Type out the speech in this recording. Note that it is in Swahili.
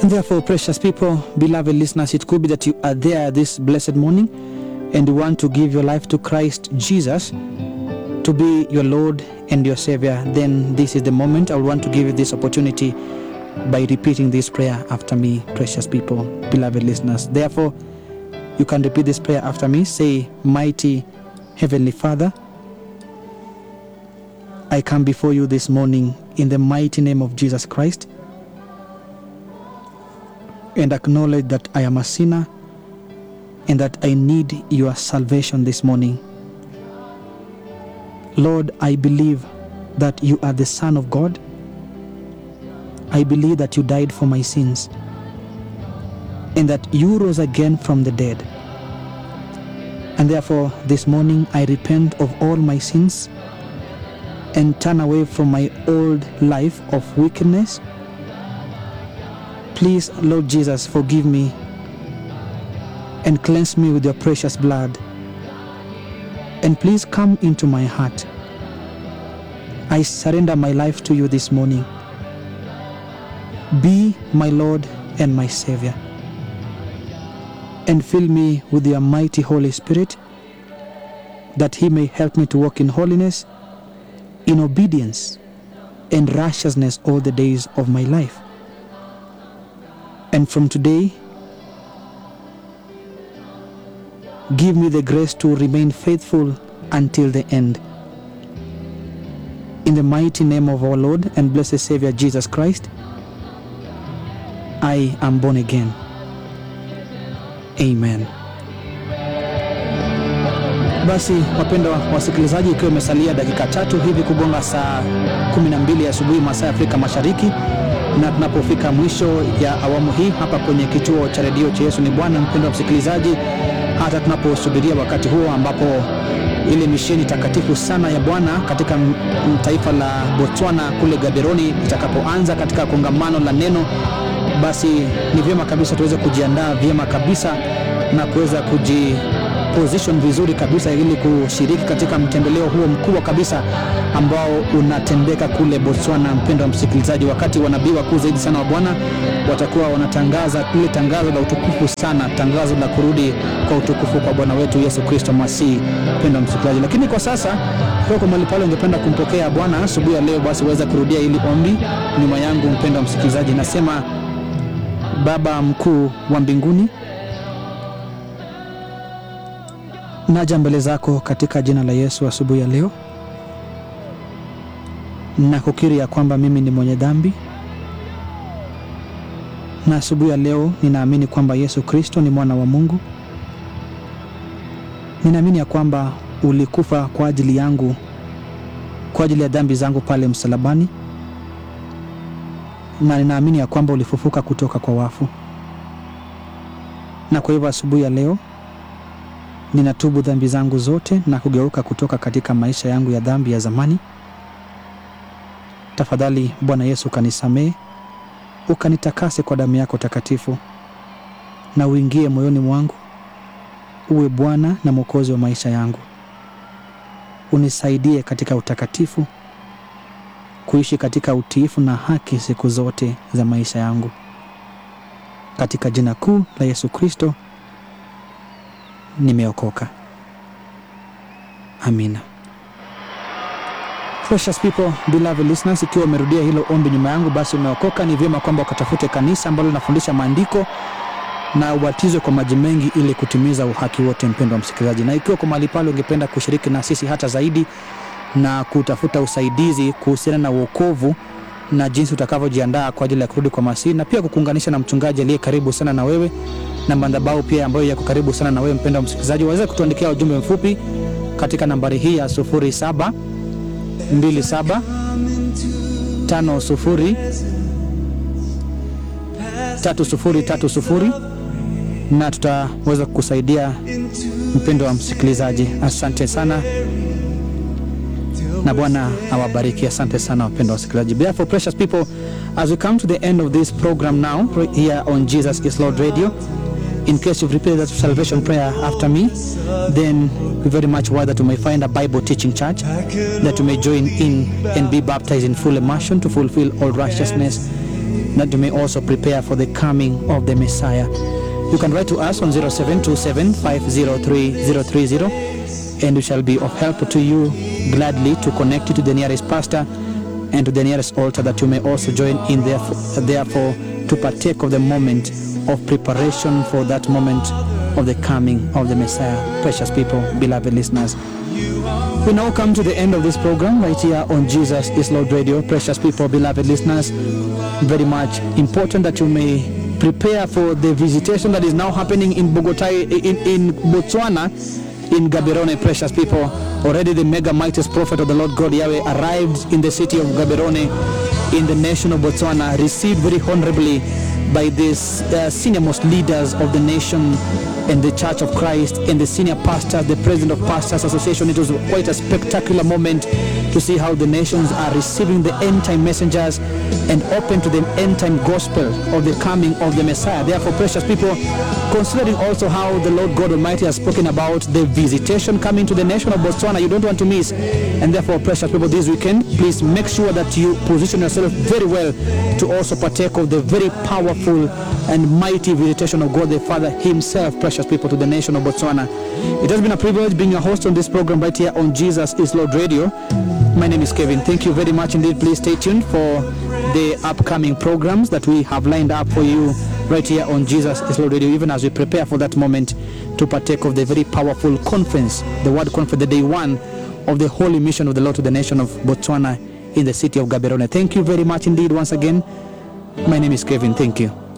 Therefore, precious people, beloved listeners, it could be that you are there this blessed morning and you want to give your life to Christ Jesus to be your Lord and your Savior. Then this is the moment I will want to give you this opportunity by repeating this prayer after me, precious people, beloved listeners. Therefore, you can repeat this prayer after me. Say, Mighty Heavenly Father, I come before you this morning in the mighty name of Jesus Christ and acknowledge that I am a sinner and that I need your salvation this morning. Lord, I believe that you are the Son of God. I believe that you died for my sins and that you rose again from the dead. And therefore, this morning I repent of all my sins and turn away from my old life of wickedness. Please, Lord Jesus, forgive me and cleanse me with your precious blood. And please come into my heart. I surrender my life to you this morning. Be my Lord and my Savior. And fill me with your mighty Holy Spirit that He may help me to walk in holiness, in obedience, and righteousness all the days of my life. And from today, give me the grace to remain faithful until the end. In the mighty name of our Lord and blessed Savior Jesus Christ, I am born again. Amen. Basi wapendwa wasikilizaji, ikiwa imesalia dakika tatu hivi kugonga saa 12 asubuhi masaa ya Afrika Mashariki, na tunapofika mwisho ya awamu hii hapa kwenye kituo cha redio cha Yesu ni Bwana, mpendwa msikilizaji, hata tunaposubiria wakati huo ambapo ile misheni takatifu sana ya Bwana katika m- m- taifa la Botswana kule Gaborone itakapoanza katika kongamano la neno, basi ni vyema kabisa tuweze kujiandaa vyema kabisa na kuweza kuji position vizuri kabisa ili kushiriki katika mtembeleo huo mkubwa kabisa ambao unatendeka kule Botswana. Mpendo wa msikilizaji, wakati wanabii wakuu zaidi sana wa Bwana watakuwa wanatangaza ile tangazo la utukufu sana, tangazo la kurudi kwa utukufu kwa Bwana wetu Yesu Kristo Masihi. Mpendo wa msikilizaji, lakini kwa sasa kwa kwa mahali pale ungependa kumpokea Bwana asubuhi ya leo, basi waweza kurudia ili ombi nyuma yangu. Mpendo wa msikilizaji, nasema Baba mkuu wa mbinguni naja mbele zako katika jina la Yesu asubuhi ya leo na kukiri ya kwamba mimi ni mwenye dhambi, na asubuhi ya leo ninaamini kwamba Yesu Kristo ni mwana wa Mungu. Ninaamini ya kwamba ulikufa kwa ajili yangu, kwa ajili ya dhambi zangu pale msalabani, na ninaamini ya kwamba ulifufuka kutoka kwa wafu, na kwa hivyo asubuhi ya leo ninatubu dhambi zangu zote na kugeuka kutoka katika maisha yangu ya dhambi ya zamani. Tafadhali Bwana Yesu, ukanisamehe, ukanitakase kwa damu yako takatifu, na uingie moyoni mwangu, uwe Bwana na Mwokozi wa maisha yangu. Unisaidie katika utakatifu, kuishi katika utiifu na haki siku zote za maisha yangu, katika jina kuu la Yesu Kristo nimeokoka. Amina. Precious people, beloved listeners, ikiwa umerudia hilo ombi nyuma yangu, basi umeokoka. Ni vyema kwamba ukatafute kanisa ambalo linafundisha maandiko na ubatizwe kwa maji mengi ili kutimiza uhaki wote, mpendwa msikilizaji. Na ikiwa kwa mahali pale ungependa kushiriki na sisi hata zaidi na kutafuta usaidizi kuhusiana na uokovu na jinsi utakavyojiandaa kwa ajili ya kurudi kwa Masihi na pia kukuunganisha na mchungaji aliye karibu sana na wewe na madhabahu pia ambayo yako karibu sana na wewe mpendwa msikilizaji, waweza kutuandikia ujumbe mfupi katika nambari hii ya 07 27 50 3030 na tutaweza kukusaidia mpendo wa msikilizaji. Asante sana na Bwana awabariki. Asante sana wapendwa wasikilizaji. Therefore, precious people, as we come to the end of this program now here on Jesus is Lord Radio, in case you've repeated that salvation prayer after me, then we very much want that you may find a Bible teaching church that you may join in and be baptized in full immersion to fulfill all righteousness that you may also prepare for the coming of the Messiah. You can write to us on 0727 503030 and we shall be of help to you gladly to connect you to the nearest pastor and to the nearest altar that you may also join in therefore, therefore to partake of the moment of preparation for that moment of the coming of the Messiah. Precious people, beloved listeners. We now come to the end of this program right here on Jesus is Lord Radio. Precious people, beloved listeners, very much important that you may prepare for the visitation that is now happening in Bogota, in, in Botswana, in Gaborone, precious people. Already the mega mightiest prophet of the Lord God Yahweh arrived in the city of Gaborone in the nation of Botswana, received very honorably by these uh, senior most leaders of the nation and the Church of Christ and the senior pastors, the president of Pastors Association. It was quite a spectacular moment to see how the nations are receiving the end time messengers and open to the end time gospel of the coming of the Messiah. Therefore, precious people, considering also how the Lord God Almighty has spoken about the visitation coming to the nation of Botswana, you don't want to miss. And therefore, precious people, this weekend, please make sure that you position yourself very well to also partake of the very powerful and mighty visitation of God the Father Himself, precious people, to the nation of Botswana. It has been a privilege being your host on this program right here on Jesus is Lord Radio. My name is Kevin. Thank you very much indeed. Please stay tuned for the upcoming programs that we have lined up for you right here on Jesus is Lord Radio, even as we prepare for that moment to partake of the very powerful conference, the Word Conference, the day one of the holy mission of the Lord to the nation of Botswana in the city of Gaborone. Thank you very much indeed once again. My name is Kevin. Thank you.